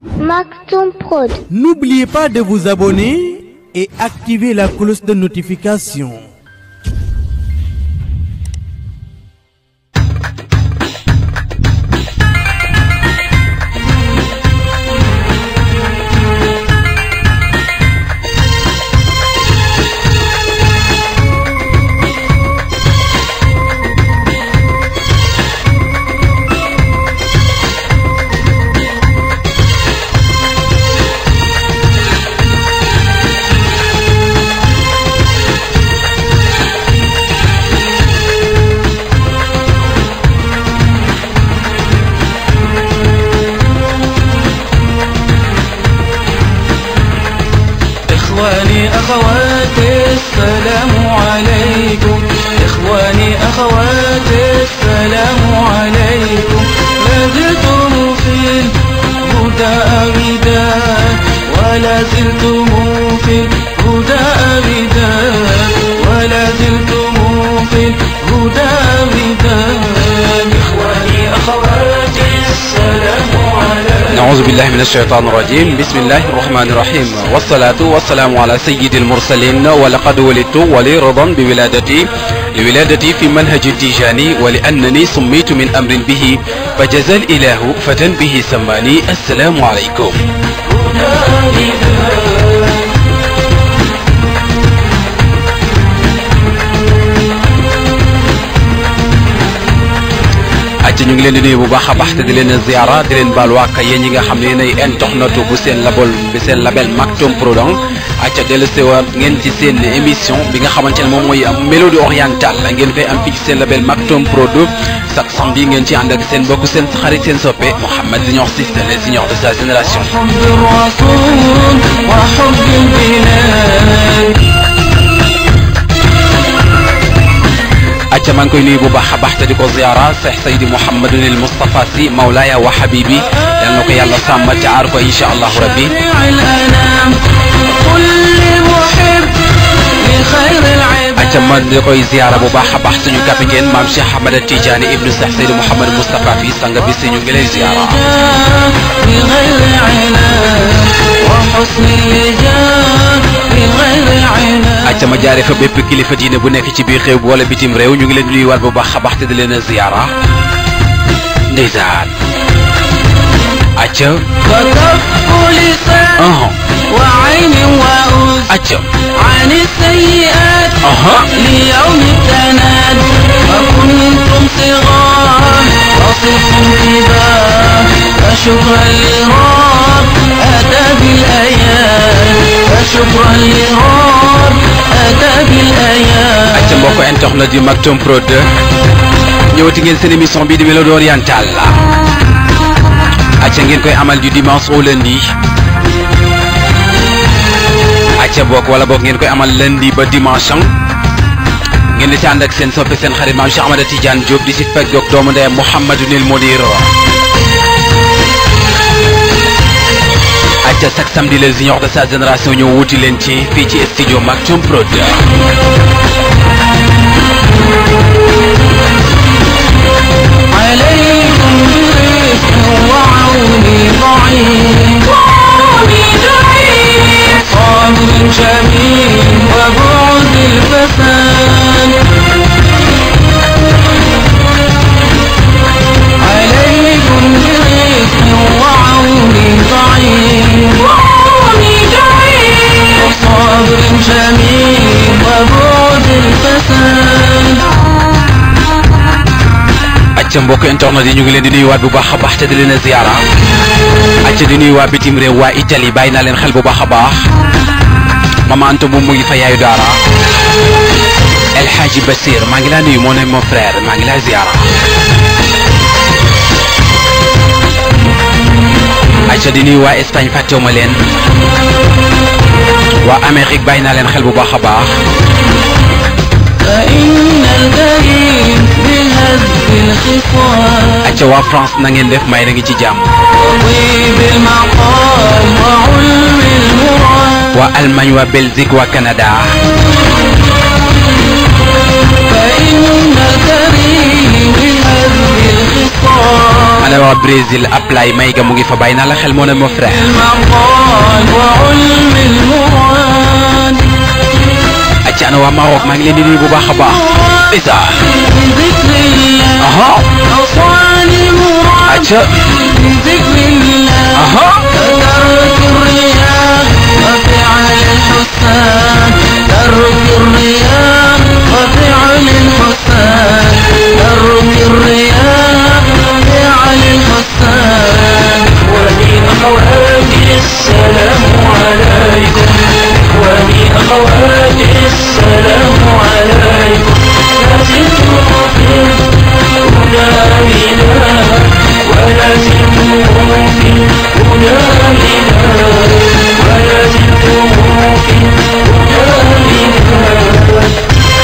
Maktoum Prod. N'oubliez pas de vous abonner et activer la cloche de notification. إخواني أخواتي السلام عليكم إخواني أخواتي السلام عليكم لا زلتم في الهدى أبدا ولا زلتم في الهدى أبدا ولا زلتم في الهدى أبدا إخواني أخواتي السلام عليكم أعوذ بالله من الشيطان الرجيم بسم الله الرحمن الرحيم والصلاة والسلام على سيد المرسلين ولقد ولدت ولي رضا بولادتي لولادتي في منهج التيجاني ولأنني سميت من أمر به فجزى الإله فتى به سماني السلام عليكم acca ñu ngi leen di nuyu bu baax a baax te di leen ziara di leen baal waaka yéen ñi nga xam ne yéenay intoxnatu bu seen label bi seen label Maktoum Prod acca dellu sewaat ngeen ci seen émission bi nga xamante ne moom mooy mélodie orientale ngeen koy am fii ci seen label Maktoum Prod chaque samedi ngeen ci ànd ak seen mbokk seen xarit seen soppe Mouhamed Junior Cissé les juniors de sa génération حب الرسول وحب البلاد acca maa ngi koy nuyu bu baax a baax te di ko ziara Cheikh Seydi Mouhamadul Moustapha Sy Mawlaaya wa Habibi yal na ko yàlla sàmm te aar ko incha allahu rabbi جميع الأنام كل محب لخير العباد acca ma di koy ziara bu baax a baax suñu capitaine maam Cheikh Ahmad Tidiane ibnu Cheikh Seydi Mouhamad Moustapha fi sang bi si ñu ngi lay ziara بغير عناد وحسن اللجام بغير عناد acca ma jaare fa bépp kilifa diine bu nekk ci biir xew bi wala bitim réew ñu ngi leen di nuyuwaat bu baax a baax te di leen a ziara ndeysaan acca وكف لسان aha وعين وأذن acca عن السيئات aha ليوم التناد وكنتم صغار وصفتم كبار فشكرا لرب أتى بالآيات فشكرا لرب أتى بالآيات acca mbokk internet di Maktoum Prod ñëwati ngeen seen émission bii di mélodie orientale la acca ngeen koy amal du dimanche au lundi acca bokk wala boog ngeen koy amal lundi ba dimanche ngeen di ci ànd ak seen soppe seen xarit maam Cheikh Ahmada Tidiane Diop di si fekk ak doomu ndeyam Mouhamadou Nil Modir acca chaque samedi les juniors de sa génération ñëw wuti leen ci fii ci studio Maktoum Prod عليكم برفق وعوني ضعيف صابر جميل وبعد الفساد عليكم برفق وعوني ضعيف صابر جميل وبعد الفساد acca mbokk internet yi ñu ngi leen di nuyuwaat bu baax a baax te di leen a ziara acca di nuyu waa bitim réew waa Italie bàyyi naa leen xel bu baax a baax mama Anta moom mu ngi fa yaayu daara El Hadji Basir maa ngi laa nuyu moo ne mon frère maa ngi laa ziara acca di nuyu waa Espagne fàttewuma leen waa Amérique bàyyi naa leen xel bu baax a baax فإن الكريم بهز الخصال acca waa France na ngeen def may na ngi ci jàmm وطيب المقام وعلم المراد waa Allemagne waa Belgique waa Canada فإن الكريم بهز الخصال la waa Brésil Aplay Mayga mu ngi fa bàyyi naa la xel moo ne mon frère المقال وعلم المراد acca ana waa Maroc maa ngi leen di nuyu bu baax a baax isa بذكر الله aha أوصال مراد acca بذكر الله aha ترك الرياء وفعل الحسان ترك الرياء وفعل الحسان ترك الرياء وفعل الحسان ومن أخواتي السلام عليكم ومن أخواتي السلام عليكم لازلتم في هنا بنا ولازلتم في هنا بنا ولازلتم في هنا بنا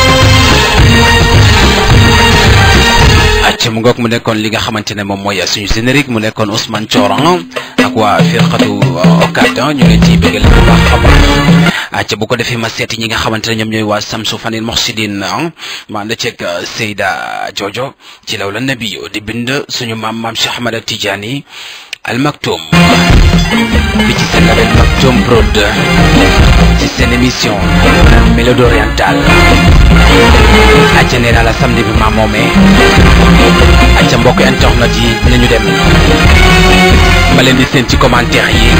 acca mu ngoog mu nekkoon li nga xamante ne moom mooy suñu générique mu nekkoon Ousmane Thioran ak waa firqatu Okada ñu leen ciy bégal bu baax a baax acca bu ko defee ma seeti ñi nga xamante ne ñoom ñooy waa Samsu Fanil Moxsidin ma ànd ceeg Seyda Jojo ci law la nabi di bind suñu maam maam Cheikh Ahmad Tidiane Al Maktoum bi ci seen label Maktoum Prod ci seen émission Mélodie orientale acca nee naa la samedi bi maa moomee acca mbokk internet yi nañu dem ma leen di seen ci commentaire yi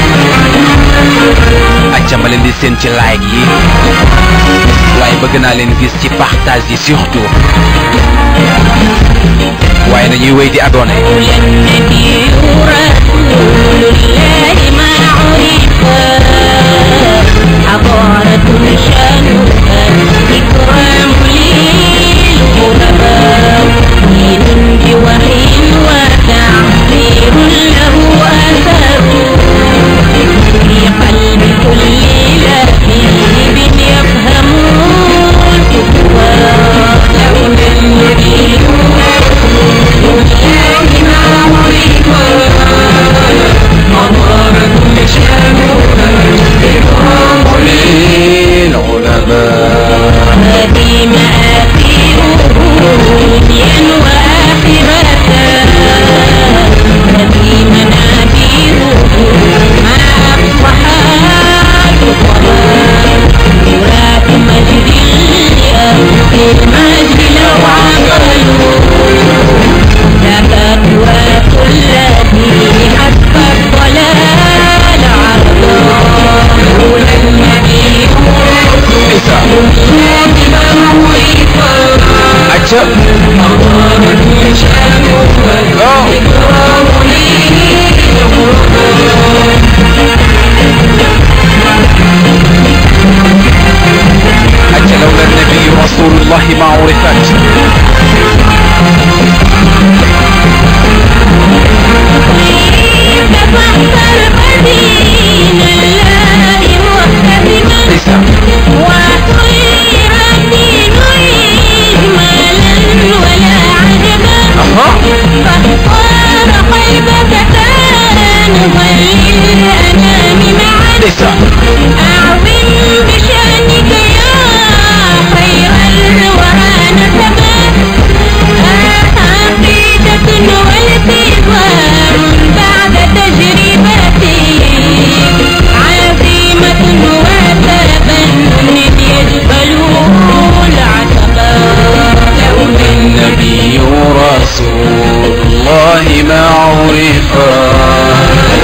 acca ma leen di seen ci like yi waaye bëgg naa leen gis ci partage yi surtout waaye nañuy wéy di abonné النبي رسول الله ما عرفا حضارة شانها إكرام للغرباء دين بوحي وتعبير له أثر في قلب كل لهيب يفهم الكفار لولا النبي هذه مآثيره دنيا وآخرة هذه منابيره مع الصحابة الضلال تراث مجد في المجد لو عملوا تفرقوا الذي حتى الضلال عرضا لولا النبي acca acca lawla nabiyu rasulullahi ma urifat تفحصر بدين الله محترما isa وخير الدين إجمالا ولا عجبا aha فاختار قلبك تانبا للأنام معا isa أعظم بشأنك يا خير الورى نسبا عقيدة والتزام بعد تجربتي عزيمة وتبنن يجبلوا العتبا لولا النبي رسول الله ما عرفت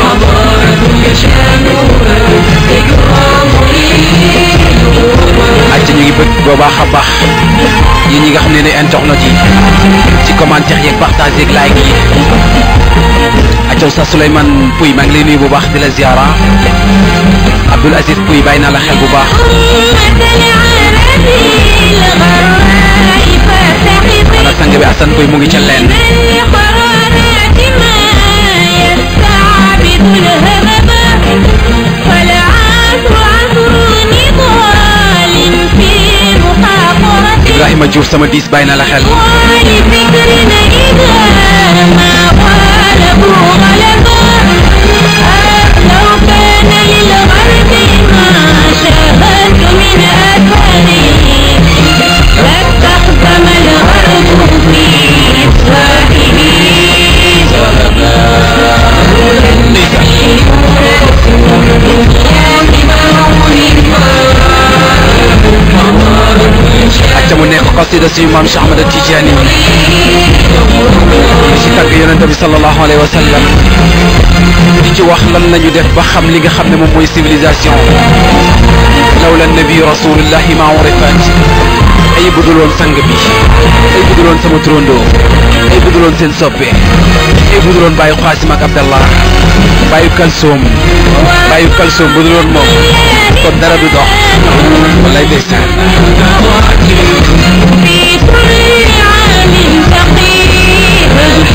acca ñu ngi bëgg bu baax a baax yéen ñi nga xam ne ne internet yi ci commentaire yeeg partage yeeg like yi acca Oustaz Souleymane Pouy maa ngi lay nuyu bu baax di la ziara Abdoul Aziz Pouy bàyyi naa la xel bu baax ana sang bi Assane Pouy mu ngi ca leen Ibrahima Diouf sama diis bàyyi naa la xel ولفكرنا إذا ما غلبوا غلبا لو كان للغرب ما شاهدت من أثره لاستخدم الغرب في إصلاحه xasida suñu maam Cheikh Ahmad Tidiane di ci tàgg yonente bi sallallahu alayhi wa sallam di ci wax lan lañu def ba xam li nga xam ne moom mooy civilisation lawla nabi rasulullahi ma urifat ay buduloon sang bi ay buduloon sama turandoo ay buduloon seen soppe ay buduloon bàyyi xaasim ak abdallah bàyyi kalsoom bàyyi kalsoom buduloon moom kon dara du dox wallaay ndeysaan في كل عام فقير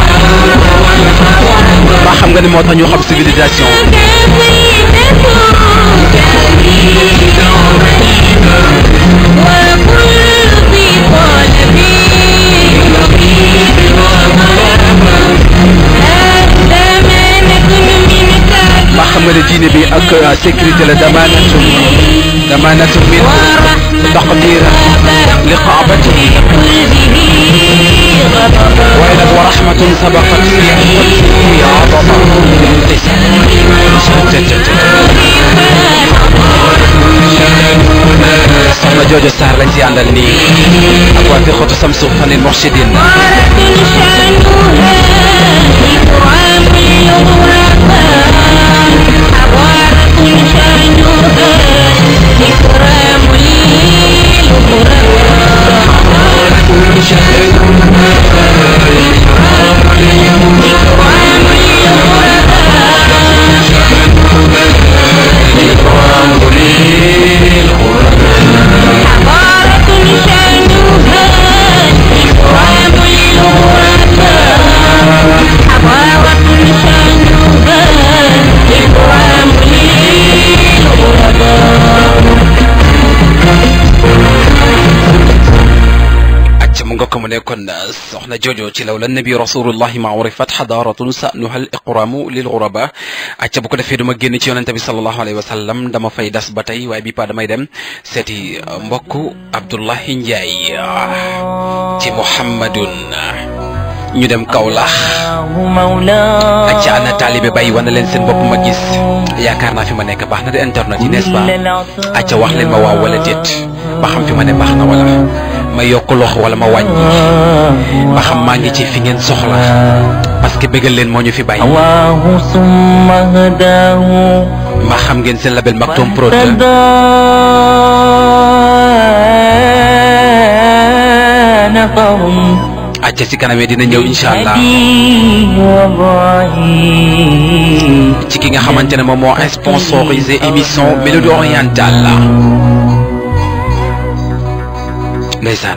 maa xam nga ni moo tax ñu xam civilisation وكل في طلبي أمانة منك maa xam nga ne diine bi ak euh, sécurité la damaanatu damaanatu min taqdir liqaabati waaye nag wa rahmatun sabaqat fi fi adama soxna joojo Sarr lañ ci àndal nii ak waa firqatu samsu fanil murshidin acca mu nga ko mu nekkoon soxna joojo ci law la nabi rasulullahi ma urifat xadaratun sanuha al iqramu lil ghuraba acca bu ko defee duma génn ci yonente bi salallahu alayhi wa sallam dama fay das ba tey waaye bi pa damay dem seeti mbokk Abdullahi Njaay ci Muhammadun ñu dem Kawlax acca ana taalibe bay wana leen seen bopp ma gis yaakaar naa fi ma nekk baax na de internet yi n'est-ce pas acca wax leen ma waaw wala déet ba xam fi ma ne baax na wala ma yokk loxo wala ma wàññi ba xam maa ngi ci fi ngeen soxla parce que bëggal leen moo ñu fi bàyyi هواه ثم هداه ma xam ngeen seen label Maktoum Prod فاهتدى نفر acca ci kanamee dina ñëw incha allah هديه وضعيه ci ki nga xamante ne moom moo sponsorisé émission Mélodie orientale la ndeysaan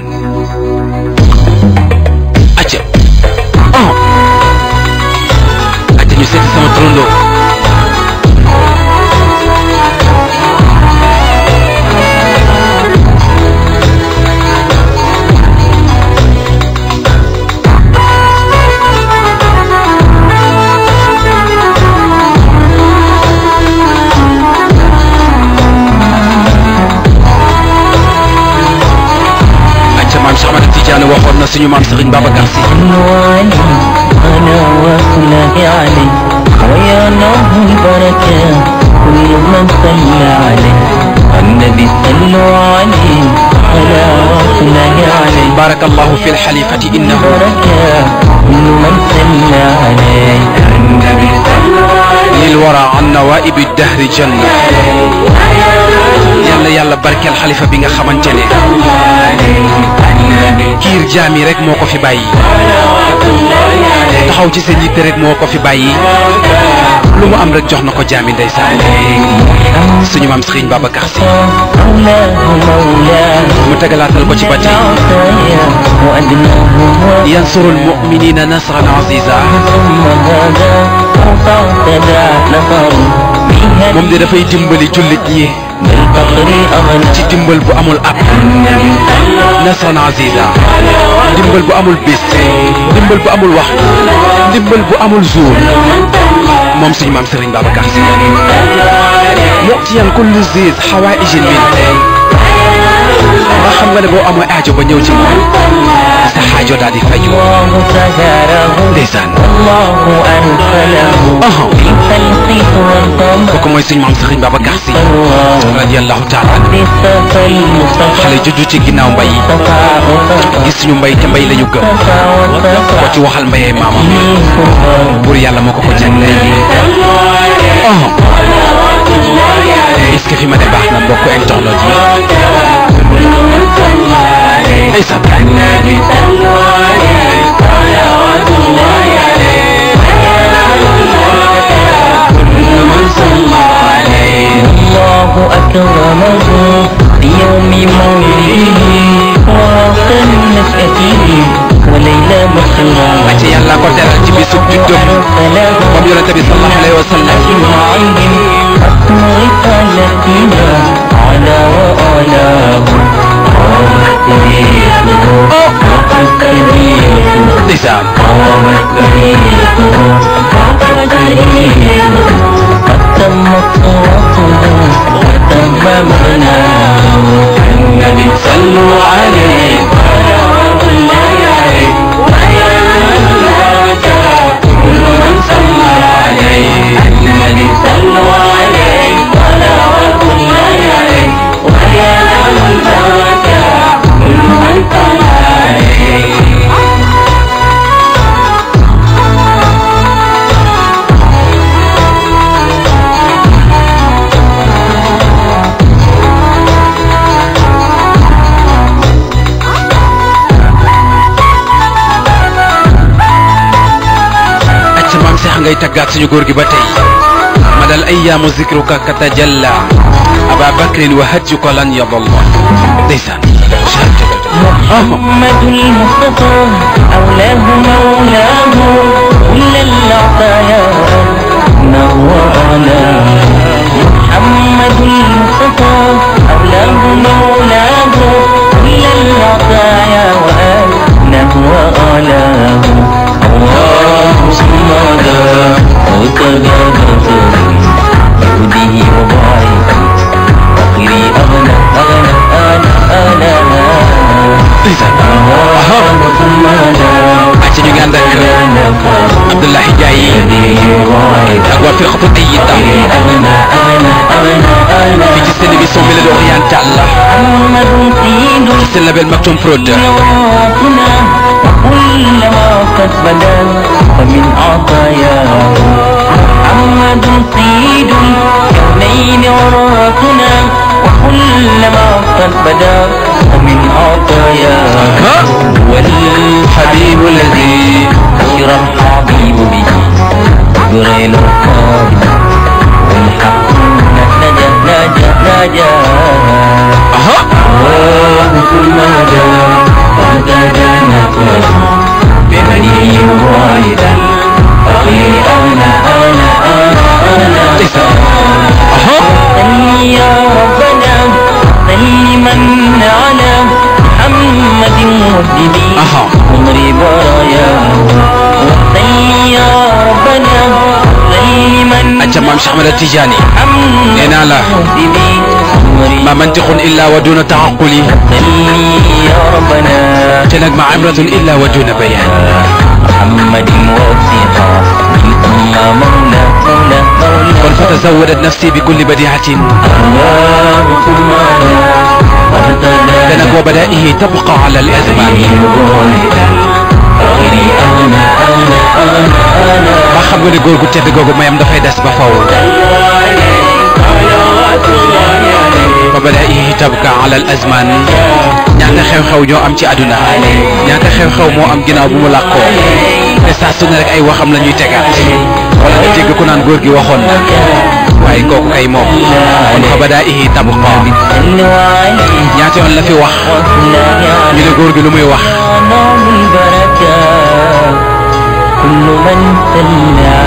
acca oh acca ñu seeti sama turandoo acca maam Cheikh Ahmad Tidiane waxoon na suñu maam Serigne Babacar Sy علي أنا وصله علي ويا نوم البركة كل من صلى عليه النبي صلوا عليه أنا وصله عليه barakallahu fi lxalifati innahu بركة كل من صلى عليه النبي صلوا عليه lilwara an nawaibi dahri janna yàlla yàlla barkeel xalifa bi nga xamante ne kiir jaam yi rek moo ko fi bàyyi taxaw ci seen yitte rek moo ko fi bàyyi lu mu am rek jox na ko jaami ndeysaan suñu maam Serigne Babacar Sy مولاه مولاه mu tegalaatal ko ci bati العطايا وأدناه هو yansuru almuminina nasran aziza ثم هذا فاعتدى نفر بها moom de dafay dimbali jullit ñi بالفقر أغنى ci dimbal bu amul ab nasran aziza dimbal bu amul bis dimbal bu amul waxtu dimbal bu amul jour moom suñu maam Serigne Babacar Sy mu'tiyan kulli ziz hawaïjin min nga xam nga ne boo amoo aajo ba ñëw ci moom sa xaajo daal di faju الله سهره ndeysaan الله أرسله Aha. بالخلق والقمر kooku mooy suñ maam Sëriñ Babacar Si الله radiyallahu taala anhu بالصفا المصطفى xale juddu ci ginnaaw mbay صفا وصفا gis suñu mbay te mbay la ñu gëm صفا وصفا ko ci waxal mbayee maamam منكم buur yàlla moo ko ko jagleel oh est-ce que fi ma ne baax na mbokk internet yi ndeysaan الله أكرمه في يوم مولده ووقت نشأته وليلة مسرورة ci yàlla ko teral ci bisub juddum moom yonente bi sallallahu alayhi wa sallam أجمعين ختم رسالتنا على وآله قامت كبيرته وقد كبيرته ndeysaan قامت كبيرته وقد كبيرته قد تمت صورته وتم معناه النبي صلوا عليه صلوات الله عليه كل من صلى عليه النبي صلوا عليه صلوات الله عليه ويا له البركة كل من صلى عليه acca maam Seex ngay taggaat suñu góor gi ba tey ma dal ayyaamu zikruka katajalla aba bakrin wa hajjuka lan yadalla ndeysaan محمد المصطفى أولاه مولاه كل العطايا نهو أعلاه محمد المصطفى أولاه مولاه كل العطايا وأنه أعلاه الله صمدا وتجابت يهده وضعيفه فقري أغنى أغنى أنا أنا acca ñu ngi ànd ak Abdoulaye Ndiaye ak waa firqatu Ayyida fii ci seen émission Mélodie orientale محمد سيد ci seen label Maktoum Prod صلواتنا وكلما قد بدا فمن عطاياه محمد سيد كونين عراتنا وكلما قد بدا فمن عطاياه هو الحبيب الذي بشر الحبيب به جبريل القادم والحق نجا نجا نجا aha الله ثم هدى وهدى نفسه بهديه واحدا فقير أنا أنا أنا أنا aha صل يا ربنا سلما على محمد مهدبي aha عمر براياه صل يا ربنا سلما acca maam Cheikh Ahmed Tidiane محمد nee naa la مهدبي عمر ma mantiqun illa wa duna taaquli صل يا ربنا te nag ma amratun illa wa duna bayan محمد وثيقا من ثم مولى مولى مولى kon fa tazawadat nafsi bi kulli badiatin الله ثم لا وارتدى te nag wa badaihi tabqa ala al azman غيري أنا أنا أنا أنا ba xam nga ne góor gu tedd googu mayam dafay des ba faw wa badaihi tabqa ala al azman ñaata xew-xew ñoo am ci àdduna ñaata xew-xew moo am ginnaaw bu mu làkkoo te saa su ne rek ay waxam la ñuy tegaat wala nga dégg ku naan góor gi waxoon na waaye kooku kay moom kon fa badaihi tabqa صلوا عليه ñaata yoon la fi wax وصلى ñu ne góor gi lu muy wax نوم البركة كل من صلى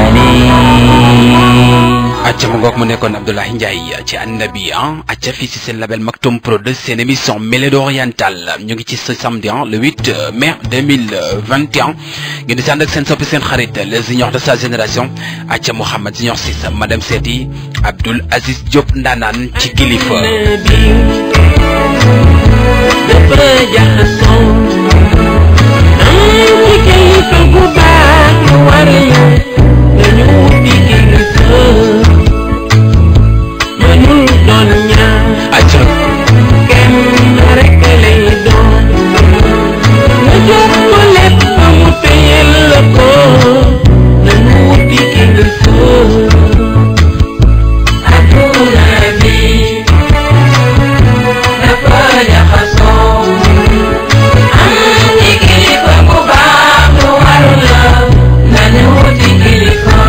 عليه acca mu ngoog mu nekkoon Abdoulaye Ndiaye ci annabi ah acca fii si seen label Maktoum Prod seen émission Mélodie orientale ñu ngi ci ce samedi ah le 8 mai 2021 ngeen di si ànd ak seen soppi seen xarit les juniors de sa génération acca Mouhamed Junior Cissé madame Seti Abdoul Aziz Diop Ndanaan ci kilifa النبي dafa jaxasoo am ci kilifa gu baax lu war la dañu wuti kilifa mënul doon ñaar acca kenn rek lay doon nga jox ko lépp mu téyel la ko nañu wuti kilifa adduna bi dafa jaxasoo am ci kilifa bu baax lu war la nañu wuti kilifa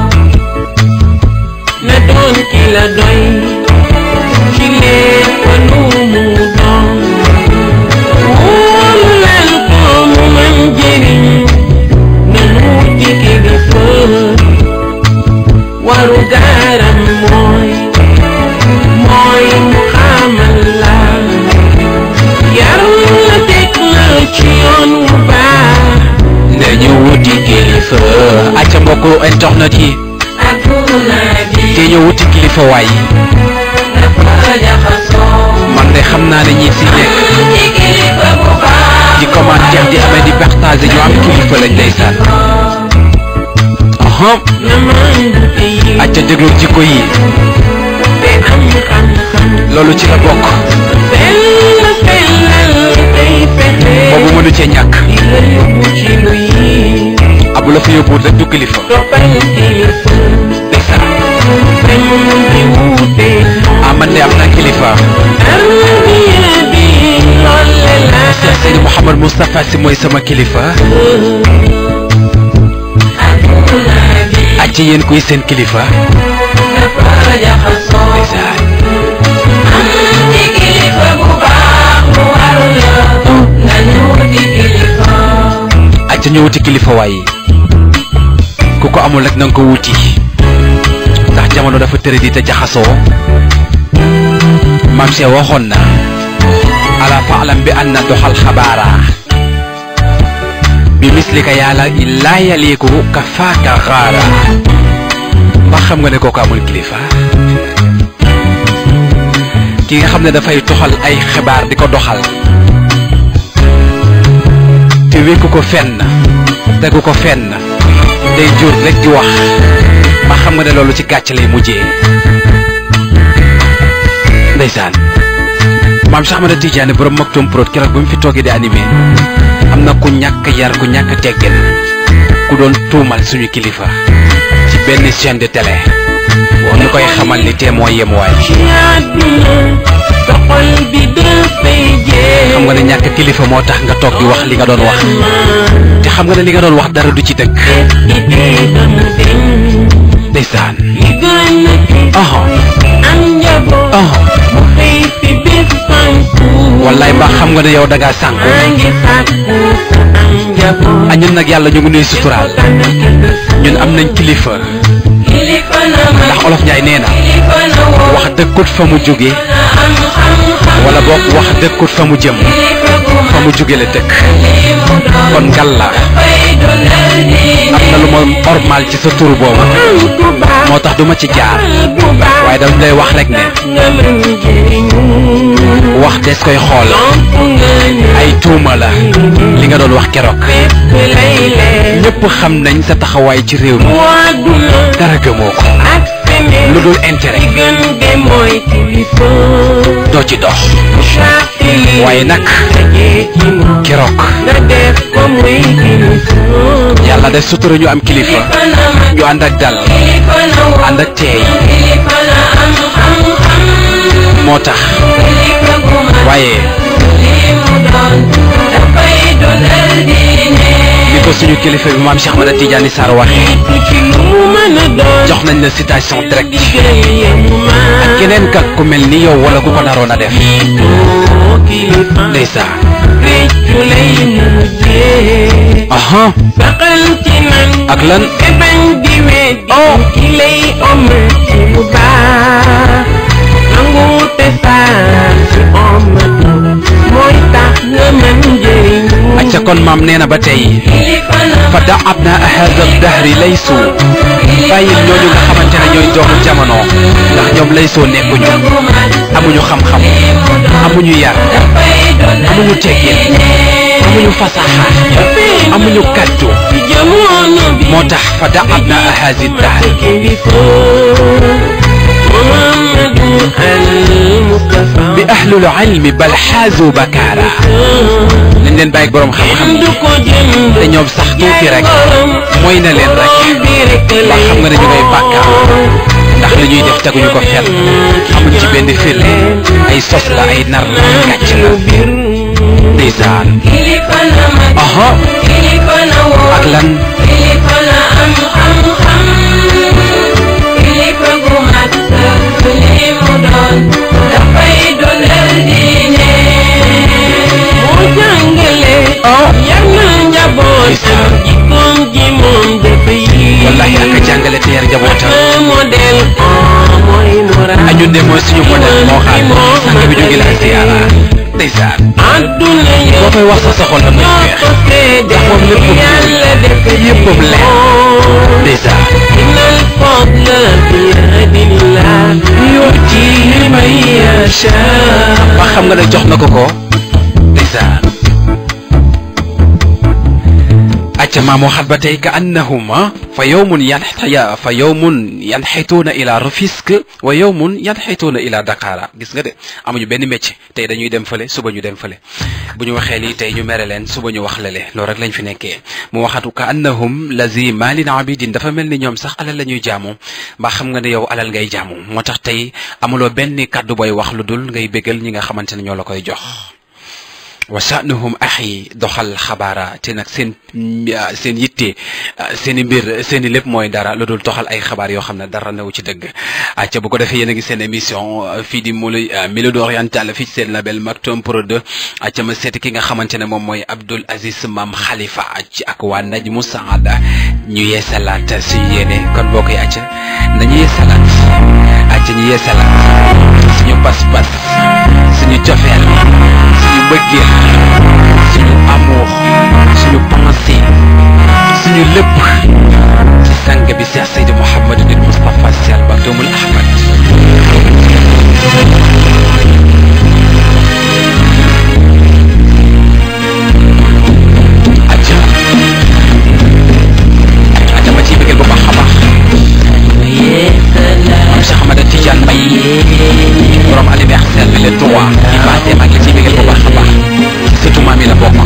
na doon ki la doy ci lépp lu mu doon wóolu leen ko mu mën jëriñ nañu wuti kilifa waru gaaram mooy mooy mu xamal la yaram la teg la ci yoon wu baax nañu wuti kilifa acca mbokku internet yi adduna bi te ñu wuti kilifa waay dafa jaxasoo man de xam naa ne ñi si nekk ci kilifa bu baax di commentaire di amee di partager ñu am kilifa lañ ndeysaan aha na man te yi acca déglu jikko yi te am xam-xam loolu ci la bokk sell sellal tey fexe boobu mënu cee ñàkk di la yóbbu ci lu yi abu la fa yóbbuwut rek du kilifa toppal kilifa ndeysaan bañ di wuute ah man de am naa kilifa tarbiya bi loole la Cheikh Seydi Mouhamed Moustapha si mooy sama kilifa adduna bi acca yéen kuy seen kilifa dafa jaxasoo ndeysaan am ci kilifa bu baax lu war la nañu wuti kilifa acca ñu wuti kilifa waay ku ko amul rek na nga ko wuti ndax jamono dafa tëre di te jaxasoo maam Cheikh waxoon na ala faalam bi anna doxal xabaara bi mislika yàlla laa yaliiku ka faaka xaara ba xam nga ne kooku amul kilifa ki nga xam ne dafay toxal ay xibaar di ko doxal te wékku ko fenn tegu ko fenn day jur rek di wax ba xam nga ne loolu ci gàcc lay mujjee ndeysaan maam Cheikh Ahmada Tidiane borom Maktoum Prod keroog ba mu fi toogee di animé am na ku ñàkk yar ku ñàkk teggin ku doon tuumal suñu kilifa ci benn chaîne de télé ñu koy xamal ni tee moo yem waay ci àdduna sa xol bi dafay jeex xam nga ne ñàkk kilifa moo tax nga toog di wax li nga doon wax te xam nga ne li nga doon wax dara du ci dëgg idée damu deñ ndeysaan li gën a gis aha am njaboot aha mu xëy fi bés fanku wallaay mbaa xam nga ne yow da ngaa sànku maa ngi sàkku ku am njaboot a ñun nag yàlla ñu ngi nuy suturaal dana kilifa ñun am nañ kilifa kilifa na ma ndax olof Njaay nee na kilifa na woo wax dëkkut fa mu jóge na am xam-xam wala boog wax dëkkut fa mu jëm kilifa gu fa ma mu jóge la dëkk li mu doon kon ngal la dafay dundal diine am na lu ma ormal ci sa tur boobu am ku baax moo tax duma ci jaar bu baax waaye dañ lay wax rek ne nga mën jëriñu wax des koy xool lamp nga ñu ay tuuma la li nga doon wax keroog fépp lay leer ñëpp xam nañ sa taxawaay ci réew mi waaduna dara gëmoo ko ak feneen lu dul li intérêt gën de mooy kilifa doo ci dox charte waaye nag dajee ci moom keroog nga def ko muy kilifa yàlla def sutura ñu am kilifa kilifa na ma ñu ànd ak dal kilifa na woo ànd ak teey kilifa na am xam-xam moo tax kilifa gu ma waaye li mu doon dafay dundal diine ni ko suñu kilifa bi maam Cheikh Ahmada Tidiane Sarr waxee ku ci lu mu mën a doon jox nañ la citation direct digal yemu ma ak keneen kat ku mel ni yow wala ku ko naroon a def too kilifa ndeysaan réccu lay mujjee aha saxal ci nan ak lan te bañ di weddi ki lay omal ci lu baax nangu te saa ci omatu mooy tax nga mën jëriñu acca kon maam nee na ba tey kilifa na fa da ab na hada dahri laysu bàyyil ñooñu nga xamante ne ñooy doomu jamono ndax ñoom laysoo nekkuñu amuñu xam-xam amuñu yar amuñu teggin amuñu fasaxa amuñu kaddu moo tax fa daabna haasi dahr bi ahlul ilmi bal xaazu bakaara nañ leen bàyyi borom xam-xam te ñoom sax tuuti rek mooy na leen rek ndax xam nga ne ñu ngay bàkkaar ndax li ñuy def teguñu ko fenn amuñ ci benn firnde ay sos la ay nar la gàcc la ndeysaan aha ak lan wallahi ak a jàngale te yar njabootam a ñun de mooy suñu modèle moo xam sang bi jóge la ziyaara ndeysaan boo koy wax sa soxol la muy feex ndax moom léppam yëppam leer ndeysaan ba xam nga ne jox na ko ko ndeysaan acca maa waxaat ba tey ka annahuma fa yowmun yanxya fa yowmun yanxituuna ila Rufisque wa yowmun yanxituuna ila Dakar gis nga de amuñu benn métier tey dañuy dem fële suba ñu dem fële bu ñu waxee lii tey ñu mere leen suba ñu wax lale loolu rek lañ fi nekkee mu waxatu ka annahum lazi malin abidin dafa mel ni ñoom sax alal la ñuy jaamu mbaa xam nga ne yow alal ngay jaamu moo tax tey amuloo benn kàddu booy wax lu dul ngay bégal ñi nga xamante ne ñoo la koy jox wa sha'nuhum axi doxal xabaara te nag seen seen yitte seen i mbir seen i lépp mooy dara lu dul toxal ay xabaar yoo xam ne dara newu ci dëgg acca bu ko defee yéen a ngi seen émission fii di mulu Mélodie orientale fii ci seen label Maktoum Prod acca ma seeti ki nga xamante ne moom mooy Abdoul Aziz Mam Khalifa ci ak waa Najmu Saada ñu yeesalaat suñu yéene kon boo koy acca nañu yeesalaat acca ñu yeesalaat suñu pas-pas suñu cofeel suñu bëggeel suñu amour suñu pensée suñu lépp ci sang bi Cheikh Seydi Mouhamadou Moustapha Sy Al Maktoumul Ahmad aja aja ma ciy bëggeel bu baax a baax am Cheikh Ahmada Tidiane Mbaye borom anniversaire bi le 3 di passé maa ngi ciy bëggeel bu baax a baax ci surtout maam yi la bokk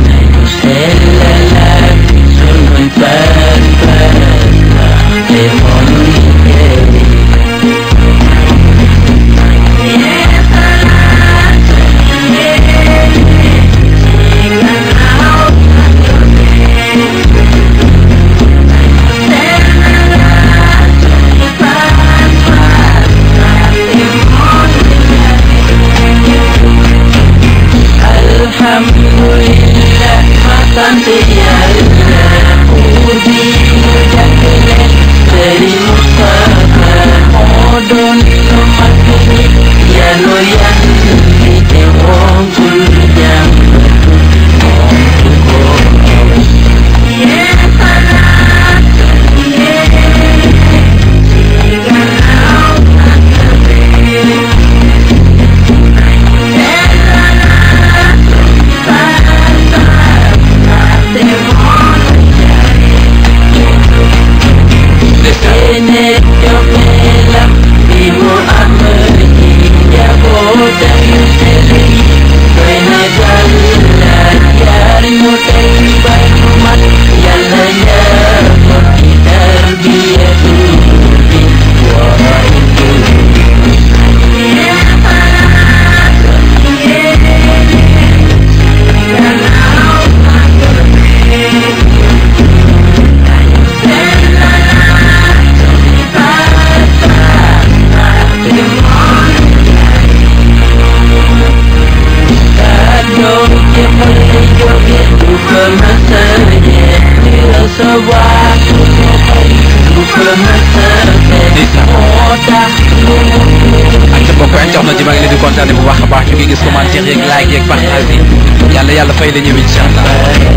ak mbokk internet yi maa ngi leen di kontaane bu baax a baax ñu ngi gis commentaire yeeg like yeeg partage yi yàlla yàlla fay la ñëw incha allah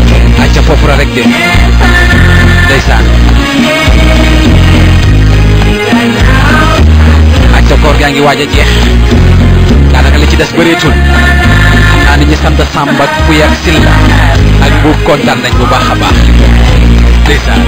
ak ca foofu la rek de ndeysaan ak ca koor gaa ngi waaj a jeex daanaka li ci des bëreetul xam naa ni ñi sant Samba ak Puy ak Silla ak Mbuub kontaan nañ bu baax a baax ndeysaan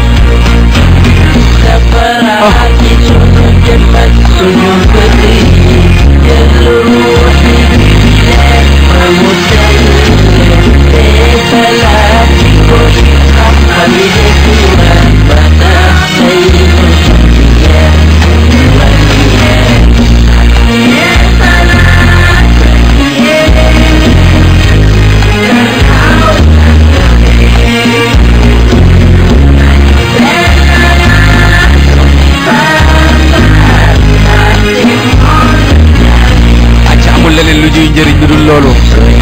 acca amul leneen lu ñuy njëriñ lu dul loolu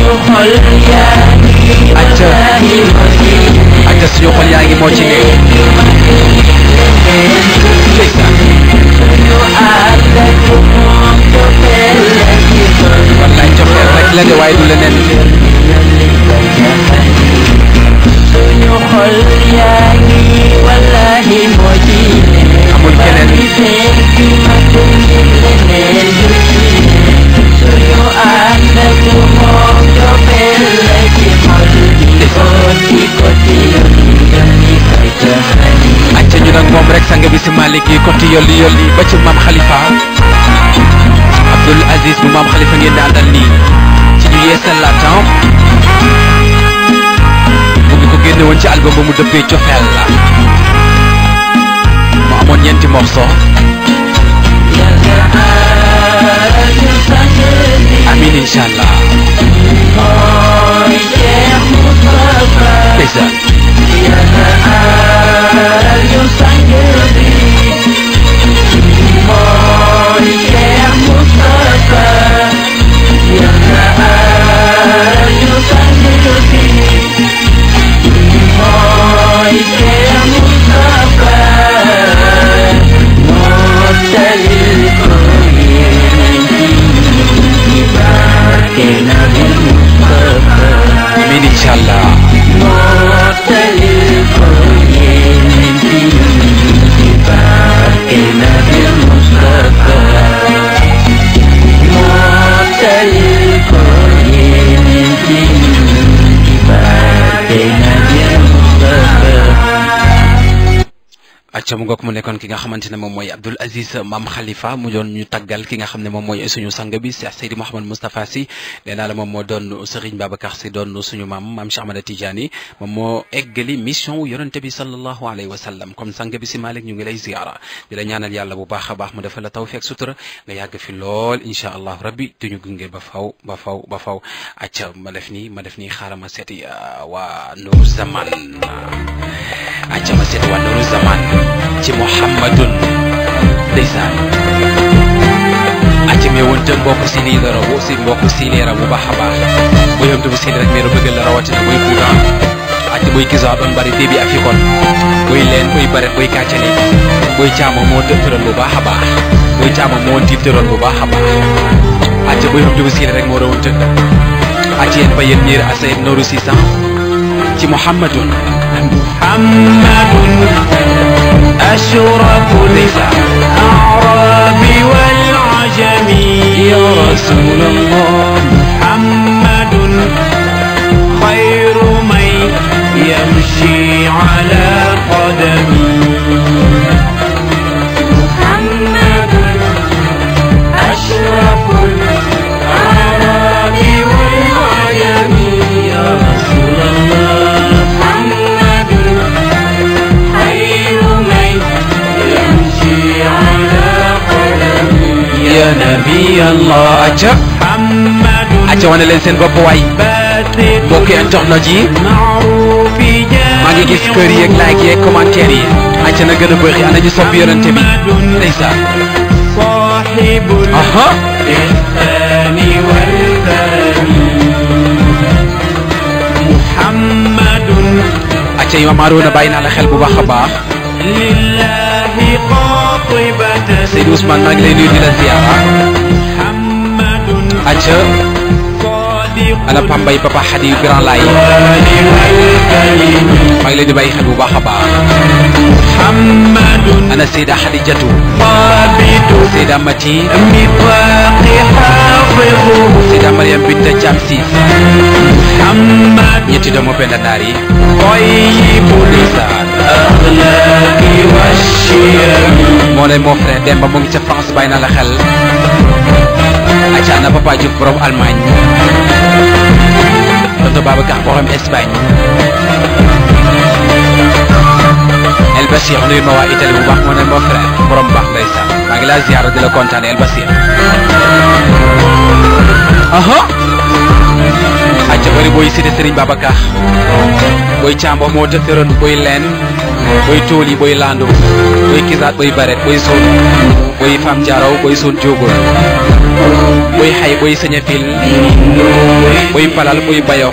acca acca suñu xol yaa ngi moo ci nekk ndeysaan wallaay cofeel rek la de waaye du leneen amul keneen acca ñu nag moom rek sang bi si Malick yi côté yolli yolli ba ci maam Khalifa Abdoul Aziz bu maam Khalifa ngeen di àndal nii ci ñu yeesal la temps mu ngi ko génne woon ci album ba mu dëppee cofeel la mu amoon ñeenti morceau amin incha allah ndeysaan amin incha allah acca mu ngoog mu nekkoon ki nga xamante ne moom mooy Abdoul Aziz Mam Khalifa mu doon ñu taggal ki nga xam ne moom mooy suñu sang bi Cheikh Seydi Mouhamed Moustapha Sy nee naa la moom moo doon Serigne Babacar Sy doon suñu maam maam Cheikh Ahmada Tidiane moom moo eggali mission wu yonente bi sallallahu alayhi wa sallam comme sang bi si Malick ñu ngi lay ziara di la ñaanal yàlla bu baax a baax mu defal la tawfeex sutura nga yàgg fi lool incha allah rabbi duñu gunge ba faw ba faw ba faw acca ma def nii ma def nii xaaral ma seeti waa Nour Zaman acca ma seeti waa Nour Zaman ci Muhammadun ndeysaan acca mais woon te mbokk si nii la raw si mbokk si nii raw bu baax a baax bu yom bu si rek mais bëggal la rawatina boy kuuran acca boy kisa ɗon mbari deebi afikon boy leen boy baret boy kacali boy caama moo dëftaron bu baax a baax boy caama moo tiftaron bu baax a baax acca boy yom bu si rek moo rawoon tëdd acca yéen ba yéen ñiir asayid nooru si sax ci Muhammadun محمد أشرف الأعراب والعجم يا رسول الله محمد خير من يمشي على قدمي محمد أشرف الأعراب والعجم يا رسول الله محمد خير من يمشي على قدمي ya nabi allah acca محمد acca wane leen seen bopp waay باسط mbokki internet yi المعروف maa ngi gis kër yi ak like yi ak commentaire yi acca na gën a bëri ana ñu sopp yonente bi ndeysaan صاحب aha الإحسان والكرم محمد acca imam Arouna bàyyi naa la xel bu baax a baax لله قاطبة Seydou Ousmane maa ngi lay nuyu di la ziara محمد acca صادق ana Pambay Papa Hadi Grand Laye الوالي والكريم maa ngi leen di bàyyi xel bu baax a baax محمد ana Seyda Hadijatu ثابت Seyda Mati ميثاق حافظ Sida Mariam Binta Thiam Siis محمد ñetti doomu Penda Naar yi طيب ndeysaan الأخلاق والشيم moo lay moo frère Demba mu ngi ca France bàyyi na la xel acca na Papa Diouf borom Allemagne tonton Babacar borom Espagne El Bachir nuyu ma waa Italie bu baax moo ne moo frère borom baax ndeysaan maa ngi laa ziar di la kontaane El Bachir aha acca bari booy cité Serigne Babacar booy Cambo moo tëtëroon booy leen booy tooli booy lando booy kisaat booy baret booy soon booy fam jaaraw booy soon jógol booy xay booy sëñafil booy palal booy bayof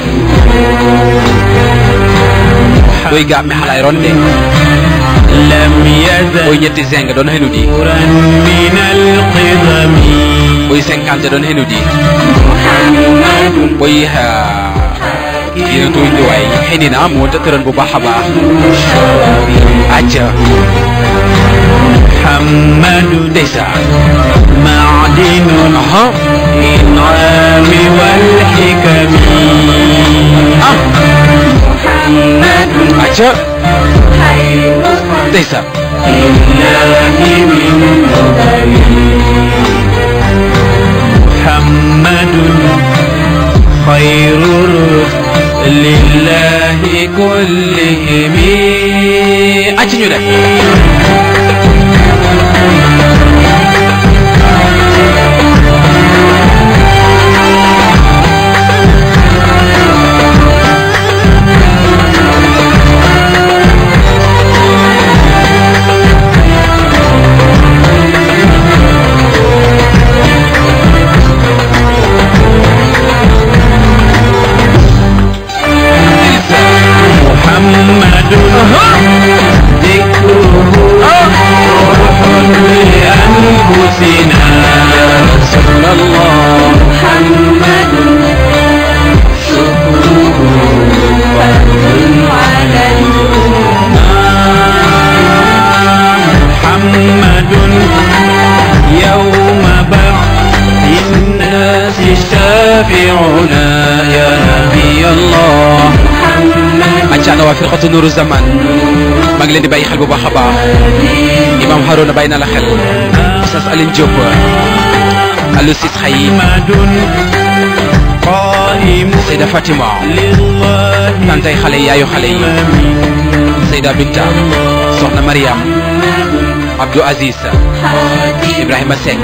booy gàmmi xalaay ronde لم يزل booy ñetti zeng doon xenu di نورا من القدم booy cinquante doon xenu di booy yéen tuy ndiwaay xëy na moo tëtëroon bu baax a baax acca محمد ndeysaan معدن aha الإنعام والحكم ah acca ndeysaan لله من نظر محمد خير الرسل لله كلهم acca ñu def محمد ذكره روح لأنفسنا رسول الله محمد شكره فرض على محمد يوم بعث الناس شافعنا يا نبي الله acca na waa firqatu nuru zaman maa ngi leen di bàyyi xel bu baax a baax imam Harouna bàyyi na la xel Oustaz Aline Diop Alou Sis Xayi محمد قائم Seyda Fatima لله tantay xale yi yaayu xale yi Seyda Binta Soxna Mariam Abdou Aziz Ibrahima Seck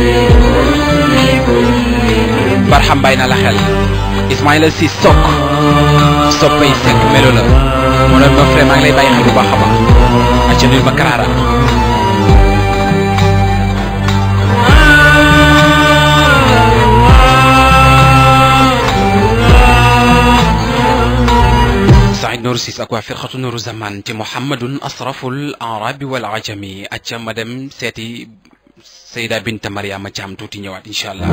Barham bàyyi na la xel Ismaïla Si Sok soppay Seck melo la moo doon ma frère maa ngi lay bàyyi xel bu baax a baax acca nuyu ma Karara Saïd Nour Sis ak waa firqatu Nouru Zaman ci Muhammadun asraful arabi wal ajami acca ma dem seeti Seyda Binta Mariama Thiam tuuti ñëwaat incha allah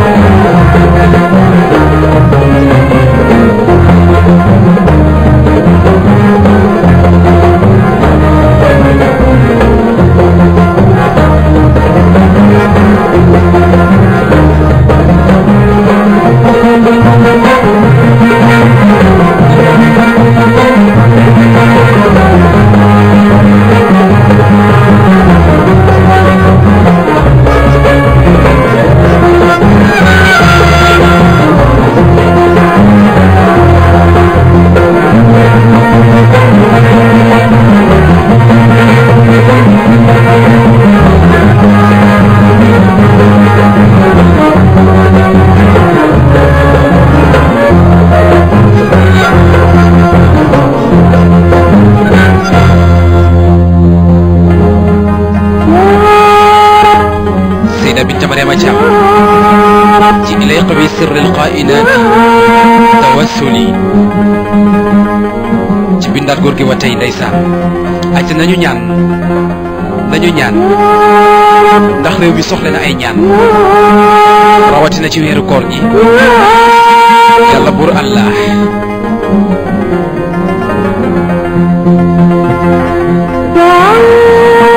Seyda Binta Mariama Thiam ci ilayqa bi sirri alqainati tawassuli ci bindaat góor gi wa tey ndeysaan acca nañu ñaan nañu ñaan ndax réew mi soxla na ay ñaan rawatina ci weeru koor gi yàlla buur allah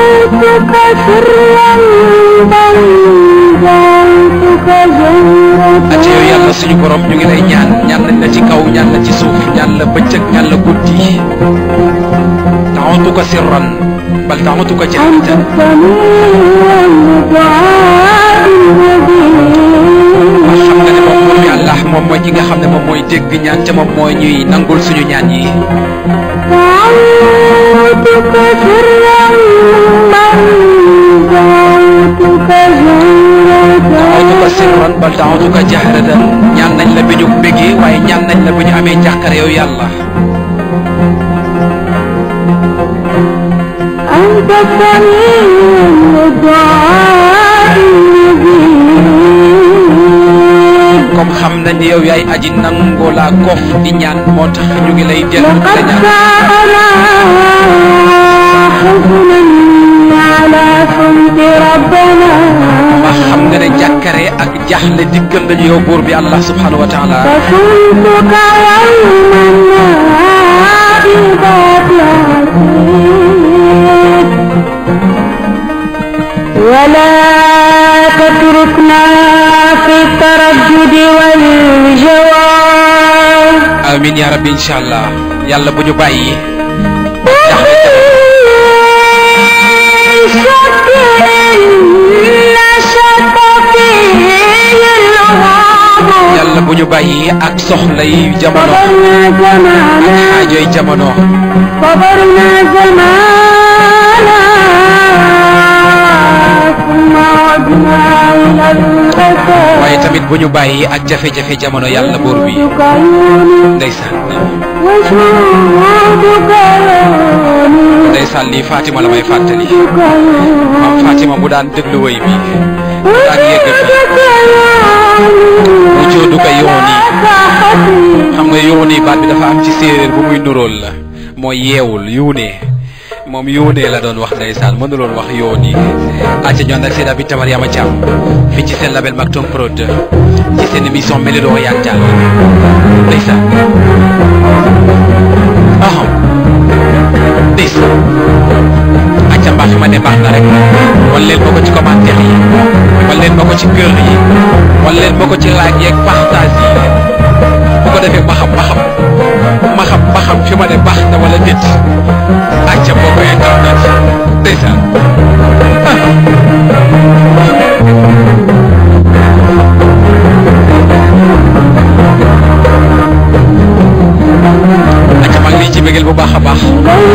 دعوتك سرا بل دعوتك جهرا acca yow yàlla suñu borom ñu ngi lay ñaan ñaan nañ la ci kaw ñaan la ci suuf ñaan la bëccëg ñaan la guddi taxawtuka sirran bal taxawtuka أنت jahratan السميع الدعاء nga xam nga ne moom buur bi المجيب Allah moom mooy ki nga xam ne moom mooy dégg ñaan te moom mooy ñuy nangul suñu ñaan yi دعوتك سرا من دعوتك taxawtuka جهرة sirran bal taxawtuka jahratan ñaan nañ la bi ñu bëggee waaye ñaan nañ la bi ñu amee njàqare yow yàlla أنت السميع الدعاء المجيب comme xam nañ ne yow yaay aji nangoo laa kof di ñaan moo tax ñu ngi lay dellu di la لقد ñaan سألنا حزنا على صمت ربنا ma xam nga ne jàkkare ak jaaxle diggal nañu yow buur bi Allah subhanahu wa taala فكنتك يوما نائبات عسير ولا تتركنا في التردد والجوار amin ya rabbi incha allah yàlla bu ñu bàyyi yàlla bu ñu bàyyi ak soxla yi jamono xaajoy jamono صبرنا زمانا ثم عدنا إلى الأسى waaye tamit bu ñu bàyyi ak jafe-jafe jamono yàlla buur bi شهودك عيوني ndeysaan وشهودك عيوني ndeysaan lii Fatima la may fàttali شهودك maam عيوني Fatima bu daan déglu woy bi bu daan yegg fi mu joodu ko yoon yi xam nga yoon yi baat bi dafa am ci séeréer bu muy nuróol la mooy yeewul yuunee moom yuunee la doon wax ndeysaan mënuloon wax yoon yi acca ñoon ak seen abi tamar yama Thiam fii ci seen label Maktoum Prod ci seen émission Mélodie Orientale ndeysaan aham ndeysaan acca mbaa fi ma ne baax na rek wan leen ma ko ci commentaire yi wan leen ma ko ci kër yi wan leen ma ko ci laaj yeeg partage yi bu ko defee ma xam ma xam ma xam ma xam fi ma ne baax na wala déet acca boo ko internet ndeysaan acca maa ngi lay ci bégal bu baax a baax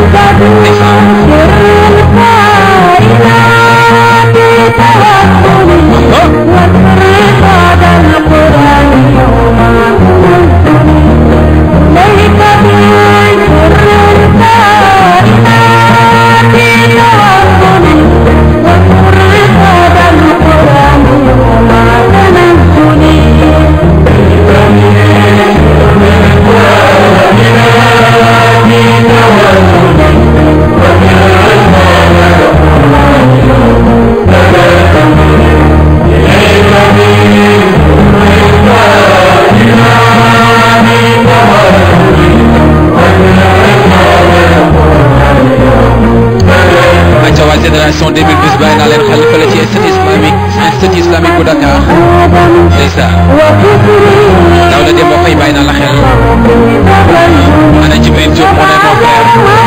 acca waa génération 2010 bàyyi naa leen xel fële ci institut islamique institut islamique bu Dakar ndeysaan daaw la dem ba fay bàyyi naa la xel ana Jibril Diop moo ne mon frère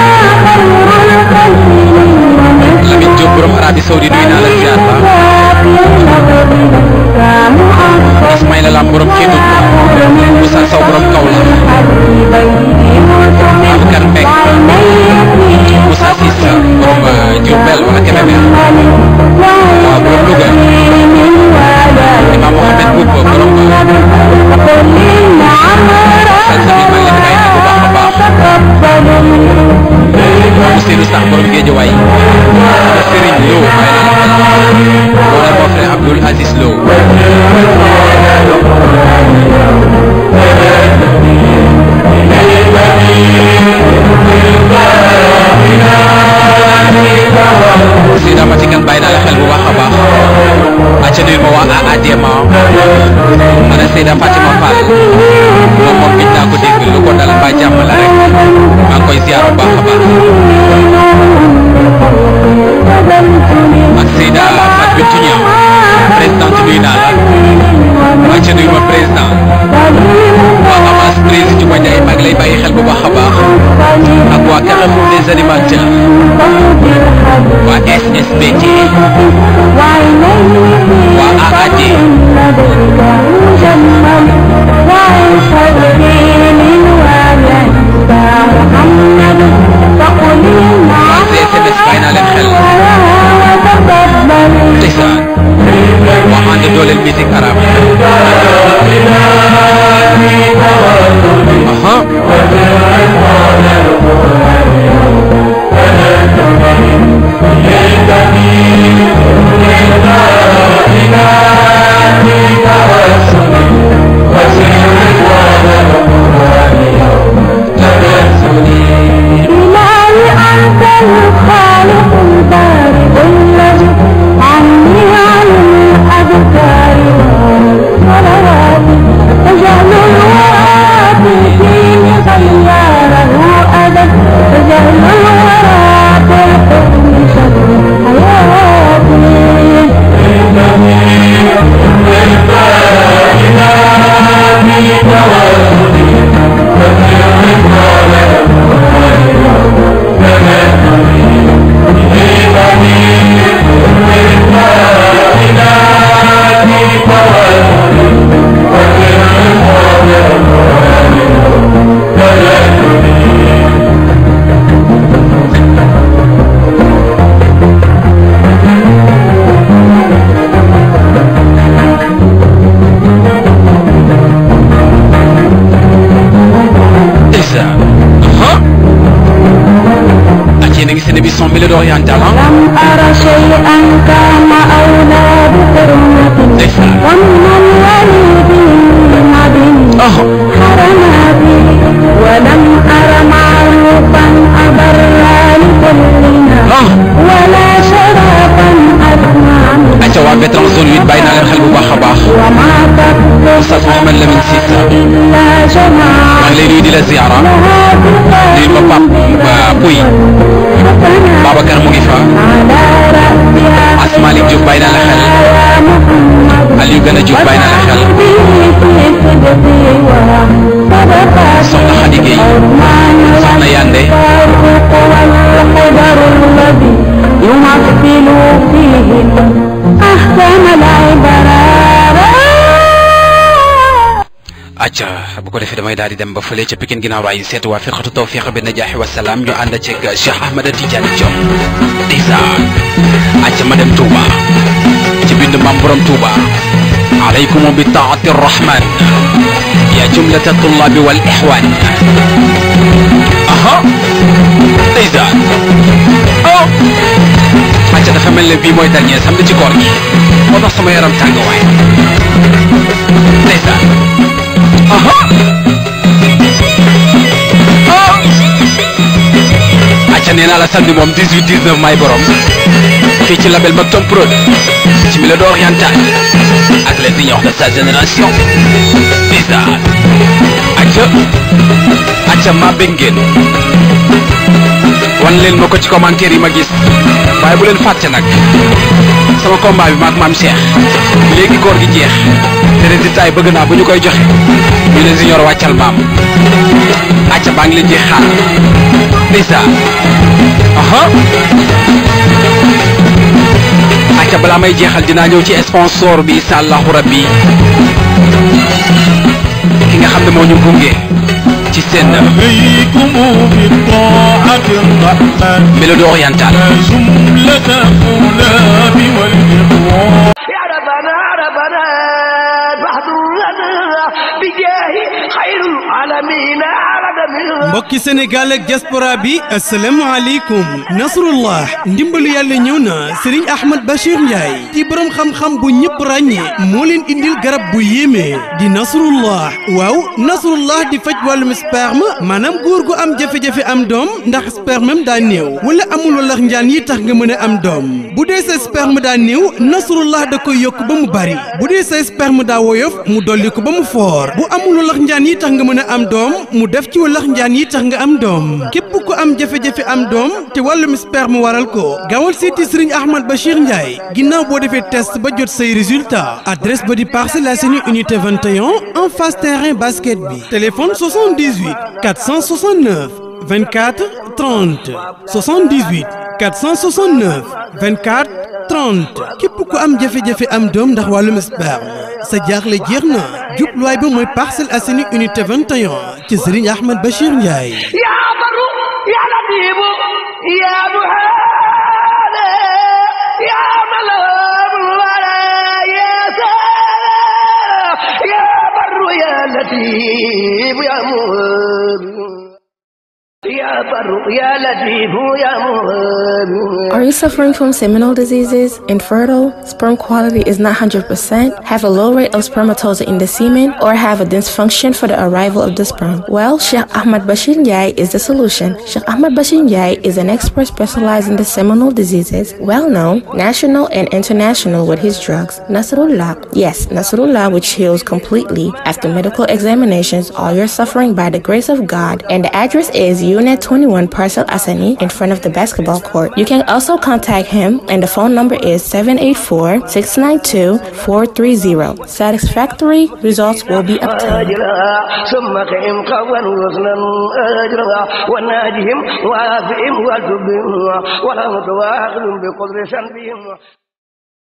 Lamine Diop borom Arabie Saoudi nuyu naa la ziar ba Ismaïla Lam borom Kédougou Moussa Sow borom Kaolack Aboubacar Mbengue Moussa Cissé borom Diourbel wala Kébémer waaw borom Louga Imam Mohamed Boub borom Salsabil maa ngi leen di bàyyi xel bu baax a baax Ousseynou Sarr borom Guédiawaye Serigne Lo bàyyi naa la xel wala mon frère Abdoul Aziz Lo Seyda Matikan bàyyi naa la xel bu baax a baax acca nuyu ma waa AADMA ana Seyda Fatima Fall moom moom gis naa ko dégg lu ko dal mbaa jàmm la rek maa ngi koy ziar bu baax a baax ak Seyda Fatou Bintou Niang présidente nuyu naa la acca nuyu ma président animateurs waa SSBT waa AAD waa CSMS bàyyi naa leen xel ndeysaan waa ànd dooleel musique arabe aha إلهي أنت الخالق البارئ الذي عني عن الأذكار والصلوات تجعل الورى بالدين خياره أبدا تجعل الورى بالحكم شر حياتي ndeysaan aha ak yéen a ngi seen émission Mélodie orientale ah لم أر شيئا كان أولى بحرمة ndeysaan ومن الوليد المدين ah حرما به ولم أر معروفا أبر لكلنا ah ولا شرفا أسمع منه ayca waa vétéran zone 8 bàyyi naa leen xel bu baax a baax وما تقصد Oustaz Mouhamed Lamine Cissé إلا جماعة maa ngi lay nuyu di la ziara لها nuyu ma pap ba Pouy حسنا Babacar mu ngi fa على رأسها Asmalik Diop bàyyi naa la xel يا محمد Aliou Gana Diop bàyyi naa la xel Soxna Khady Gueye Soxna Yande يمثل فيه أحسن العبارات acca bu ko defee damay daal di dem ba fële ca Pikine ginnaaw raay seet waa firqatu tawfiq bi najaaxi wa salaam ñu ànd ceeg Cheikh Ahmed Tidiane Diop ndeysaan acca ma dem Touba ci bind maam borom Touba alaykum bi taati rahman ya jumlata tullabi wal ixwan aha ndeysaan oh acca dafa mel ne bii mooy dernier samedi ci koor gi moo tax sama yaram tàng waay ndeysaan aha ah acca nee naa la samedi moom 18 19 may borom fii ci label Maktoum Prod ci Mélodie orientale ak les ignores de sa génération ndeysaan acca acca maa bëgg ngeen wan leen ma ko ci commentaire yi ma gis waaye bu leen fàtte nag sama combat bi maak maam Cheikh léegi koor gi jeex te résultat yi bëgg naa bu ñu koy joxe ñu ne junior wàccal maam acca baa ngi leen di xaar ndeysaan aha acca balaa may jeexal dinaa ñëw ci sponsor bi incha allahu rabbi ki nga xam ne moo ñu gunge ci seen عليكم بالطاعة الرحمن Mélodie orientale جملة الطلاب والإخوان يا ربنا ربنا فاحضر لنا بجاه خير العالمين عرض من mbokki sénégal ak diaspora bi asalaamaaleykum nasrullah ndimbalu yàlla ñëw na sëriñ ahmad bachir ndiaye di borom xam-xam bu ñëpp ràññee moo leen indil garab bu yéeme di nasrullah waaw nasrullah di faj wàllum sperme maanaam góor gu am jafe-jafe am doom ndax spermem daa néew wala amul walax njaan yi tax nga mën a am doom bu dee sa sperme daa néew nasrullah da koy yokk ba mu bari bu dee sa sperme daa woyof mu dolli ko ba mu foor bu amul walax njaan yi tax nga mën a am doom mu def ci walax njaan yi tax nga am doom képp ku am jafe-jafe am doom te wàllum sperme waral ko gaawal seeti sëriñ Ahmad Bachir Ndiaye ginnaaw boo defee test ba jot say résultat adresse ba di Parcelles Assainies unité 21 en face terrain basket bi téléphone 78 469 24 30 78 469 24 30 képp ku am jafe-jafe am doom ndax wàllum sperme sa jaaxle jeex na jubluwaay ba mooy Parcelles Assainies unité 21 ci Serigne Ahmed Bachir Ndiaye. يا بر يا لطيف يا مهاب يا ملام ولا يا سلام يا بر يا لطيف يا مهاب يا بر يا لطيف يا مهاب Are you suffering from seminal diseases, infertile, sperm quality is not 100%, have a low rate of spermatozoa in the semen, or have a dysfunction for the arrival of the sperm? Well, Sheikh Ahmad Bashir Ndiaye is the solution. Sheikh Ahmad Bashir Ndiaye is an expert specialized in the seminal diseases, well known, national and international with his drugs. Nasrullah, yes, Nasrullah, which heals completely after medical examinations all your suffering by the grace of God. And the address is Unit 21 Parcel Asani in front of the basketball court. You can also contact him, and the phone number is 784 692 430. Satisfactory results will be obtained. أجرها ثم قهم قولا وزنا أجرها وناجهم وافئهم وتبهم ولا متواخذ بقدر سنبهم